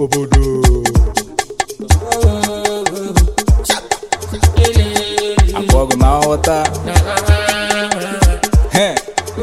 obodo akpọ ọgụ ma nghọta Heh.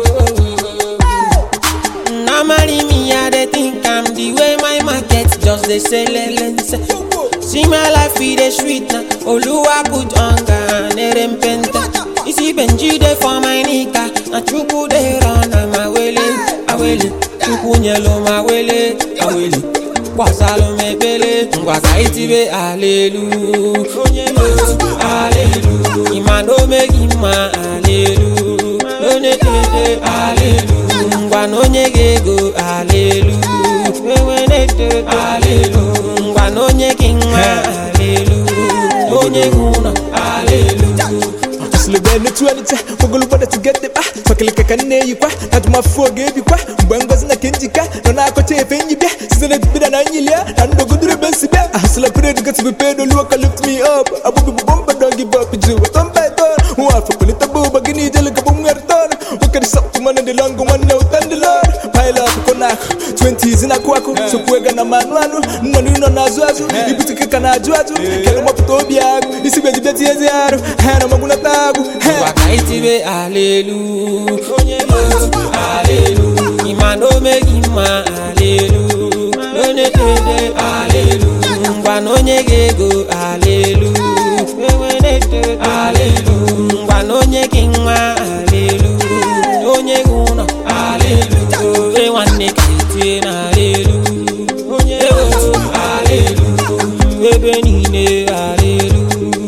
Normally me I dey think I'm the way my market just dey sell lens. See my life e dey sweet na Oluwa put hunger and erempenta. You see Benji dey for my nika na Chukwu dey run am awele awele. Chukwu nyelo m awele awele. Kwasalụ m ekpele ngwaza itibe alelu onye lo alelu ịma na o meghị mma alelu onye tete alelu ngwa na onye ga-ego alelu enwenete alelu ngwa na onye gị nwa alelu onye gị ụlọ alelu Sulube n'otu ọnịcha ogologo da tugede kpa tọkịlịka ka nne eyikwa na tụmafu oge ebikwa mgbe ngozi na kenjika nọ na-akọcha efe nyi bịa site na ebibida na nyilia na ndoguduru ebe nsi bịa ahụsịla period got to be paid olu waka lift me up abụghị bụ bomba don't give up ju wetọ mba eto nwa afọ polita bụ ụba gị n'ijelu ka bụ nwere tọn nwoke dị sọpụ mana dị lọngụ nwanne ụta ndị lọd pile up kọ na akụ 20s na-akụ akụ sokwu ego na manụ anụ nnọnụ nọ na-azụ azụ ibutike ka na-ajụ ajụ kere mọpụta obi agụ isi bejibe tiezi arụ ha na magwunata agụ ha ngwa ka itibe alelu onye lo alelu ịma na o meghị mma alelu onye tete alelu ngwa na onye ga-ego alelu enwenete alelu ngwa na onye gị nwa alelu onye gị ụlọ alelu e nwanne ka itie na alelu onye lo alelu ebe niile alelu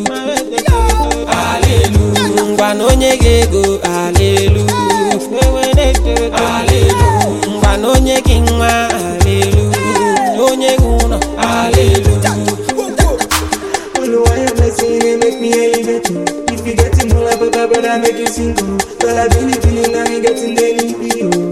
alelu ngwa na onye ga-ego alelu enwenete alelu ngwa na onye gị nwa alelu onye gị ụlọ alelu Oluwa your blessing and make me elevate you. If you getting more like a brother, make you single. Girl, I believe in you, now you getting any you.